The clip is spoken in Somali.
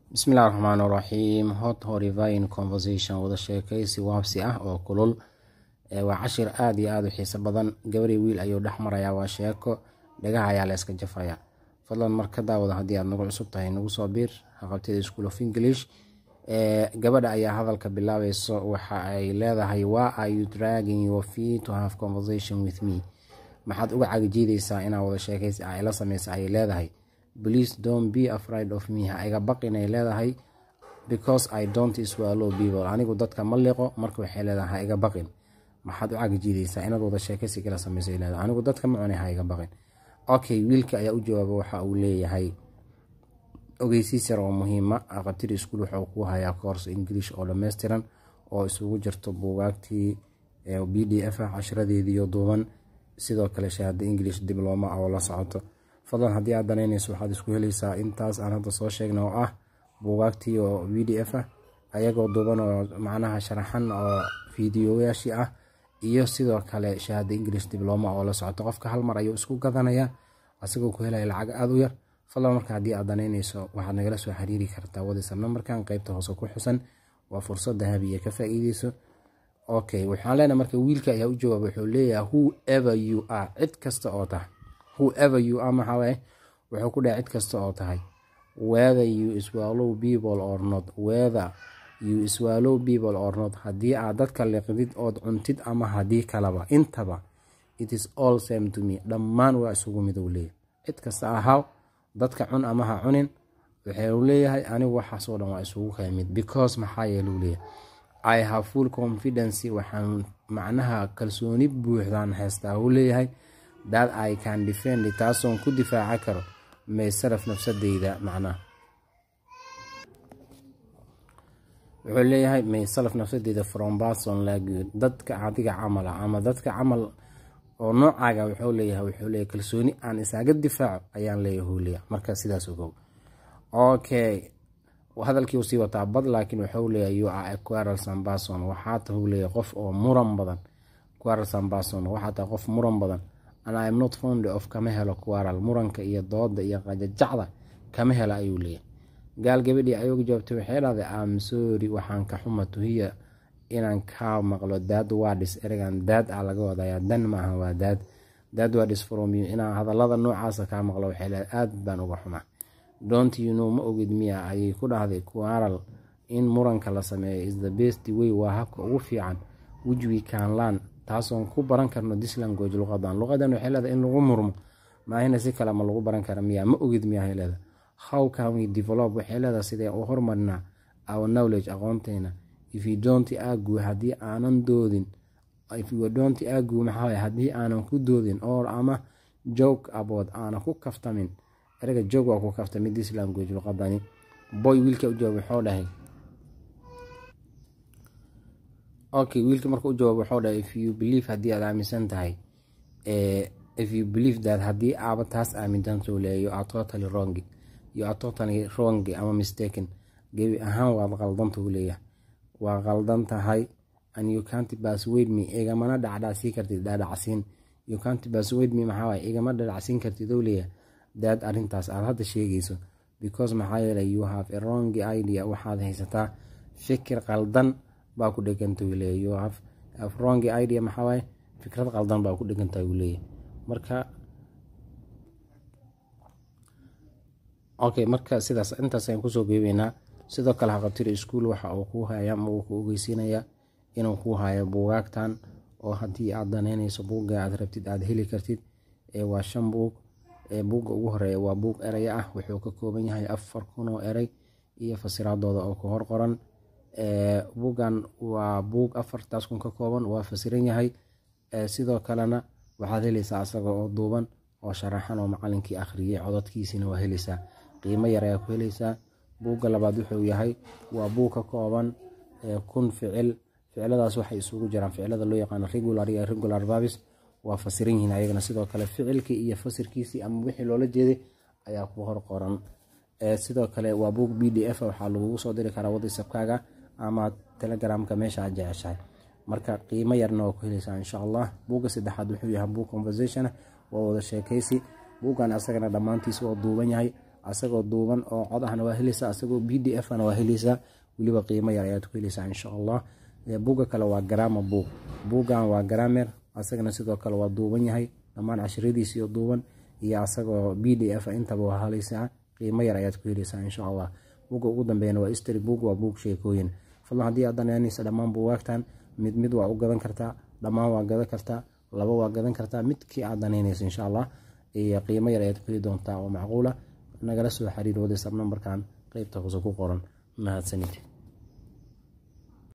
bismillahi raxmaan raxiim hot horivine conversation wada sheekaysi waabsi ah oo kulul waa cashir aada iyo aada u xiiso badan gabari wiil ayuu dhex marayaa waa sheeko dhagaha ayaa la yska jafaya fadlan mar ka daawada haddii aad nagu cusub tahay nagu soo biir haqabteeda school of english gabadha ayaa hadalka bilaabayso waxa ay leedahay waa are you dragging your feet to have conversation with me maxaad uga cagajiidaysaa inaa wada sheekaysi a ila sameysa ayay leedahay please don't be afraid of me ha iga baqin ay leedahay because i don't swallow people anigu dadka ma liqo marka waxay leedahay ha iga baqin maxaad u cagajiidaysaa inaad wada sheekaysi kala sameysay leedahay anigu dadka ma cunay ha iga baqin okay wiilka ayaa u jawaaba waxa uu leeyahay ogeysiis yar oo muhiima aqabtiri iskuul wuxuu ku hayaa coors english oo dhammaystiran oo isugu jirto buugaagtii b d f ah cashiradeediiyo duuban sidoo kale shahaado english dibloma oo la socoto fadlan haddii aad danaynayso waxaad isku helaysaa intaas aan hadda soo sheegna oo ah buugaagtii oo b d f ah ayagoo duuban oo macnaha sharaxan oo fideoyaashii ah iyo sidoo kale shahaado english dibloma oo la socoto qofka hal mar ayuu isku gadanaya asagoo ku helaya lacag aada u yar fadlan marka haddii aad danaynayso waxaad nagala soo xiriiri kartaa wadisa nambarkan qeybta hoose ku xusan waa fursad dahabiya ka faa-iideyso okay waxaan leenahay marka wiilka ayaa u jawaaba wuxuu leeyahay who ever you are cid kasta oo tahay who ever you are maxaa wuxuu ku dhahay cid kasta oo tahay whether you swallow people or not whether you swallow people or not haddii aad dadka liqdid ood cuntid ama haddii kalaba intaba it is all same to me dhammaan waa isugu mid uu leeyahay cid kasta ahaw dadka cun ama ha cunin wuxuu leeyahay anigu waxaasoo dhan waa isugu kala mid because maxaa yeeluu leeyahay i have full confidency waxaan macnaha kalsooni buuxdaan haystaa uu leeyahay that i can defend taasoon ku difaaca karo maysaraf nafsadeyda macnaha wuxuu leeyahay maysalaf nafsadeyda from person lagood dadka adiga camal ah ama dadka camal oo noocaaga wuxuu leeyahay wuxuu leeyahay kalsooni aan isaaga difaaco ayaan leeyahay uu leeyahay marka sidaas ogow okay hadalkii uu sii wataa bad laakiin wuxuu leeyahay you are a quarrelsome person waxaa tahuu leeyahay qof oo muran badan quarrelsome person waxaa tahay qof muran badan and i am not fond of kama helo quarrel muranka iyo dooda iyo qajajacda kama helo ayuu leeyahay gaal gabadhii ayuu jawaabtay waxay dhahday am sorry waxaan ka xuma tuhiya inaan kaa maqlo daad waadhis eregan daad ah laga wadayaa dan maaha waa daad daad waadhis from you inaan hadalada noocaasa kaa maqlo waxay leedahay aad baan uga xumaa don't you know ma ogid miya ayay ku dhahday quarrel in muranka la sameeyo is the best way waa habka ugu fiican which we can learn taasoon ku baran karno this language luqadan luqadan waxay leedahay in lagu murmo maahina si kale ma lagu baran kara miya ma ogid miyahay leedahay how can we develop waxay leedahay sidee u hormarnaa our knowledge aqoonteena if you don't argue haddii aanan doodin if you don't argue maxaa haddii aanan ku doodin or ama joke about aanan ku kaftamin erega joog waa ku kaftamid this language luqadani boy wiilka u jawaab wuxuu dhahay okay wiilka marka u jawaab wuxuu dhahay if you believe haddii aad aaminsan tahay if you believe that haddii aaba taas aamintanto leeya you are totally wrong you are totally wrong ama mistaken gebi ahaan waad qaldanta u leeyahay waa qaldan tahay and you can't persuade me igamana dhacdhacsii kartid dhaadhacsiin you can't persuade me maxaa waay igama dhadhacsiin kartid ou leeyahay daad arrintaas aad hadda sheegayso because maxaa yeelay you have a wrong idea waxaad haysataa fikir qaldan baa ku dheganta uu leeyahy you have a wrong idea maxaa waaye fikrad qaldan baa ku dhegantaa uu leeyahay marka okay marka sidaas intaas ayaan kusoo geebeynaa sidoo kale haqabtiri ischool waxa uu ku haya ama uu ku ogeysiinayaa inuu ku hayo buugaagtan oo haddii aad danaynayso buugga aad rabtid aad heli kartid waa shan buug buugga ugu horeeya waa buug eraya ah wuxuu ka kooban yahay afar kun oo erey iyo fasiraadooda oo ku hor qoran buuggan waa buug afartaas kun ka kooban waa fasiran yahay sidoo kalena waxaad helaysaa asaga oo duuban oo sharaxan oo macalinkii akhriyay cododkiisina waa helaysaa qiimo yar ayaa ku helaysaa buugga labaad wuxuu yahay waa buug ka kooban kun ficil ficiladaas waxay isugu jiraan ficilada loo yaqaano regular iyo regular verbs waa fasiran yihiin ayagana sidoo kale ficilkii iyo fasirkiisii ama wixii loola jeeday ayaa ku hor qoran sidoo kale waa buug b d f waxaa lagugu soo diri karaa whatsapkaaga ama telegramka meesha aad jeceshahay marka qiimo yarna waa ku helaysaa insha allah buugga saddexaad wuxuu yahay buug conversation waa wada sheekaysi buuggan asagana dhammaantiis waa duuban yahay asagoo duuban oo cod ahna waa heleysaa asagoo b d f ana waa heleysaa weliba qiimo yar ayaad ku heleysaa insha allah buugga kale waa garaama buug buuggan waa garaamer asagana sidoo kale waa duuban yahay dhammaan cashiradiisiyo duuban iyo asagoo b d f intaba waa heleysaa qiimo yar ayaad ku heleysaa insha allah buugga ugu dambeeyana waa istri buug waa buug sheekooyin fadlan haddii aad danaynaysa dhammaan buugaagtan mid mid waa u gadan kartaa dhammaan waa gadan kartaa laba waa gadan kartaa midkii aad danaynaysa insha allah iyo qiimo yar ayaad ku heli doontaa oo macquula nagala soo xiriir wadaysab nambarkan qeybta hoose ku qoran mahadsanid